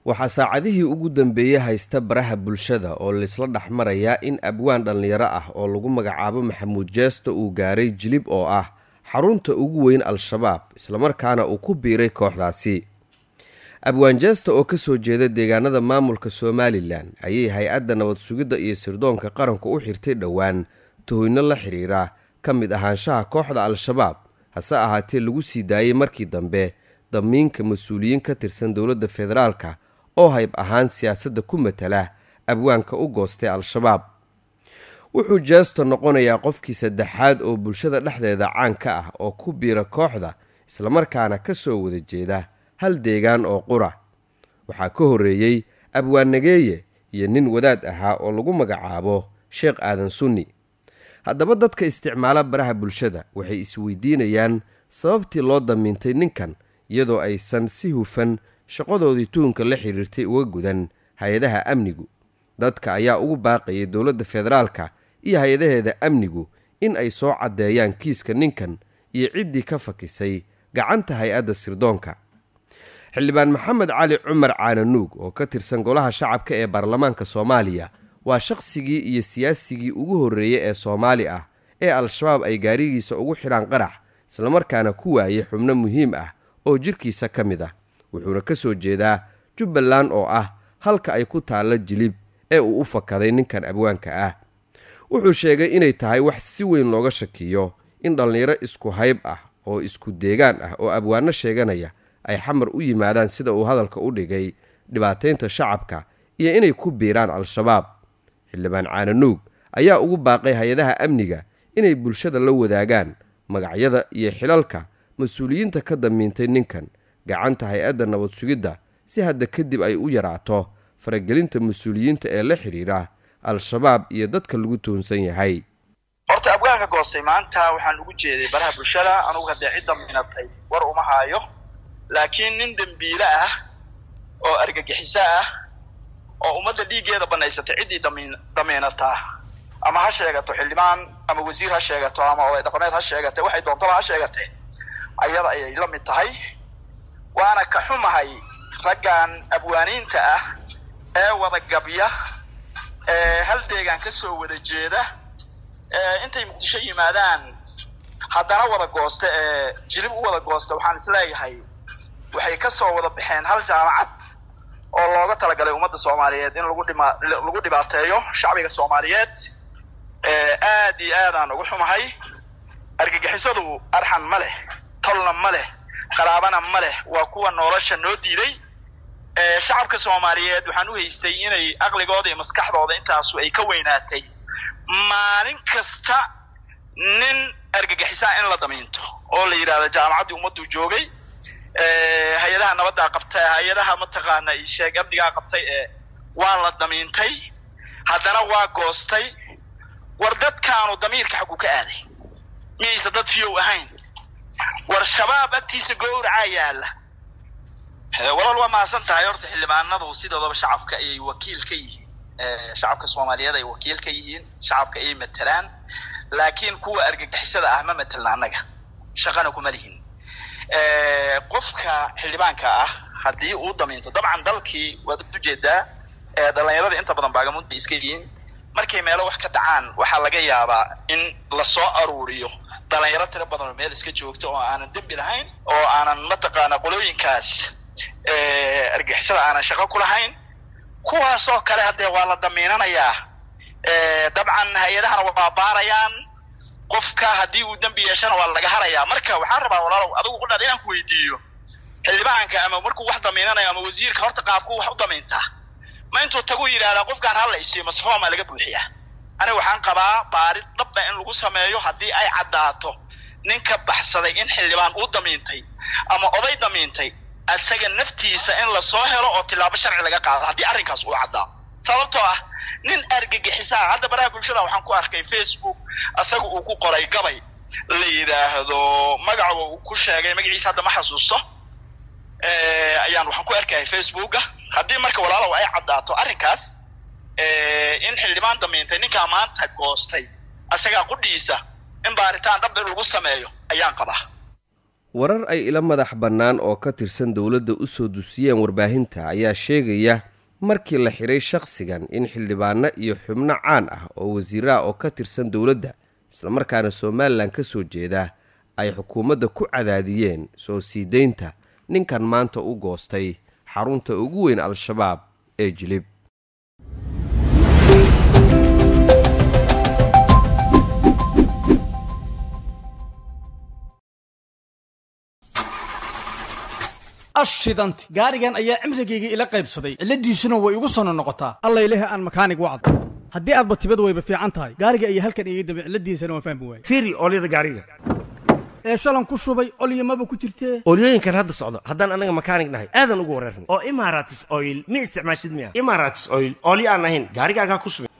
waxaa saacadihii ugu dambeeyey haysta baraha bulshada oo laisla dhex marayaa in abwaan dhallinyaro ah oo lagu magacaabo maxamuud jeesto uu gaaray jilib oo ah xarunta ugu weyn al-shabaab islamarkaana uu ku biiray kooxdaasi abwaan jeesta oo ka soo jeeda deegaanada maamulka somalilan ayay hay-adda nabad sugidda iyo sirdoonka qaranku u xirtay dhowaan tuhoyno la xidhiira ka mid ahaanshaha kooxda al-shabaab hase ahaatee lagu sii daayey markii dambe damiinka mas-uuliyiin ka tirsan dowladda federaalka oo hayb ahaan siyaasadda ku matala abwaanka u goostay al-shabaab wuxuu jeesto noqonayaa qofkii saddexaad oo bulshada dhexdeeda caan ka ah oo ku biira kooxda islamarkaana ka soo wada jeeda hal deegaan oo qura waxaa ka horreeyey abwaan nageeye iyo nin wadaad ahaa oo lagu magacaabo sheekh aadan sunni haddaba dadka isticmaala baraha bulshada waxay isweydiinayaan sababtii loo damiintay ninkan iyadoo aysan si hufan shaqadoodii tuhunka la xidhiirtay uga gudan hay-adaha amnigu dadka ayaa ugu baaqayay dowladda federaalka iyo hay-adaheeda amnigu in ay soo caddeeyaan kiiska ninkan iyo ciddii ka fakisay gacanta hay-adda sirdoonka xildhibaan maxamed cali cumar caananuug oo ka tirsan golaha shacabka ee baarlamaanka soomaaliya waa shaqsigii iyo siyaasigii ugu horreeyey ee soomaali ah ee al-shabaab ay gaarigiisa ugu xidhaan qarax islamarkaana ku waayay xubno muhiim ah oo jirkiisa ka mid ah wuxuuna ka soo jeedaa jubbaland oo ah halka ay ku taalla jilib ee uu u fakaday ninkan abwaanka ah wuxuu sheegay inay tahay wax si weyn looga shakiyo in dhallinyaro isku hayb ah oo isku deegaan ah oo abwaano sheeganaya ay xamar u yimaadaan sida uu hadalka u dhigay dhibaataynta shacabka iyo inay ku biiraan al-shabaab xildhibaan caananuug ayaa ugu baaqay hay-adaha amniga inay bulshada la wadaagaan magacyada iyo xilalka mas-uuliyiinta ka damiintay ninkan gacanta hay-adda nabad sugidda si hadda kadib ay u yaraato faragelinta mas-uuliyiinta ee la xidhiira al-shabaab iyo dadka lagu toonsan yahay horta abwaanka goostay maanta waxaan ugu jeeday baraha bulshada anugu haddee cid damiinatay war uma haayo laakiin nin dembiile ah oo argagixiso ah oo ummadda dhiiggeeda banaysatay ciddii damiin damiinataa ama ha sheegato xildhibaan ama wasiir ha sheegato ama oday dhaqameed ha sheegate waxay doontaba ha sheegatee ayada ayay la mid tahay waana ka xumahay raggan abwaaniinta ah ee wada gabya ee hal deegaan ka soo wada jeeda ee intay muqdisho yimaadaan haddana wada goosta ee jilib u wada goosta waxaan isleeyahay waxay ka soo wada baxeen hal jaamacad oo looga talagalay ummadda soomaaliyeed in lagu dhima lagu dhibaateeyo shacbiga soomaaliyeed aad iyo aadaan ugu xumahay argagixisadu arxan ma leh tolna ma leh qaraabana ma leh waa kuwa nolosha noo diiday shacabka soomaaliyeed waxaan u haystay inay aqligooda iyo maskaxdooda intaasu ay ka weynaatay maalin kasta nin argagixisaa in la damiinto oo la yidhahdo jaamacaddii ummaddu joogay hay-adaha nabaddaa qabtay hay-adaha mataqaana sheeg amnigaa qabtay ee waa la damiintay haddana waa goostay war dadkaanu damiirka xaggu ka aaday miyaysa dad fiyow ahayn war shabaab agtiisa gowracaa yaalla walaal waa mahadsan tahay horta xildhibaanadu sidoodaba shacabka ayay wakiil ka yihiin shacabka soomaaliyeed ay wakiil ka yihiin shacabka ayay matelaan laakiin kuwa argagixisada ah ma matelna annaga shaqana kuma lihin qofka xildhibaanka ah haddii uu damiinto dabcan dalkii waad ujeedaa dhalinyarada inta badan baagamuud bay iska yihiin markay meelo wax ka dhacaan waxaa laga yaabaa in lasoo aruuriyo dhalinyaro tiro badan oo meel iska joogto oo aanan dembi lahayn oo aanan mataqaana qolooyinkaas argixisada aanan shaqo ku lahayn kuwaasoo kale haddee waa la damiinanayaa dabcan hay-adahana waa baarayaan qofka haddii uu dembi yeeshana waa laga harayaa marka waxaan rabaa walaalow adigu ku dhada inaan ku weydiiyo xildhibaanka ama markuu wax damiinanayo ama wasiirka horta qaabku wax u damiintaa ma intuu tagu yidhahdaa qofkaan hala isiyo masfoomaa laga buuxiyaa aniga waxaan qabaa baarid dhabba in lagu sameeyo haddii ay caddaato ninka baxsaday in xildhibaan uu damiintay ama oday damiintay isaga naftiisa in lasoo helo oo tilaabo sharci laga qaado haddii arrinkaas uu caddaado sababtoo ah nin argagixisaa hadda baraha bulshada waxaan ku arkay facebook isaga uu ku qoray gabay la yidhaahdo magaca uu ku sheegay magaciisa hadda ma xasuusto ayaan waxaan ku arkayay facebooka haddii marka walaalow ay caddaato arrinkaas in xildhibaan damiintay ninkaa maanta goostay isagaa qudhiisa in baaritaan dhab in lagu sameeyo ayaan qabaa warar ay ila madax bannaan oo ka tirsan dowladda u soo dusiyeen warbaahinta ayaa sheegaya markii la xidhay shakhsigan in xildhibaano iyo xubno caan ah oo wasiiraha oo ka tirsan dowladda islamarkaana somalilan ka soo jeeda ay xukuumadda ku cadaadiyeen soo sii deynta ninkan maanta u goostay xarunta ugu weyn al-shabaab ee jilib ashidanti gaarigan ayaa cimrigayga ila qaybsaday cilladiisuna way igu sono noqotaa allayleh aan makaanig wacdo haddii aadba tibad wayba fiican tahay gaariga ayaa halkan iga dambe cilladiisana waan fahmi waayey fiiri oolyada gaariga ee shalan ku shubay olyamaba ku jirtee oolyooyinkan hadda socdo haddaan anaga makaanig nahay aadan ugu wareerna oo imaratis oil ma isticmaashid miya imaratis oil oolyo aan ahayn gaarigaagaa ku subay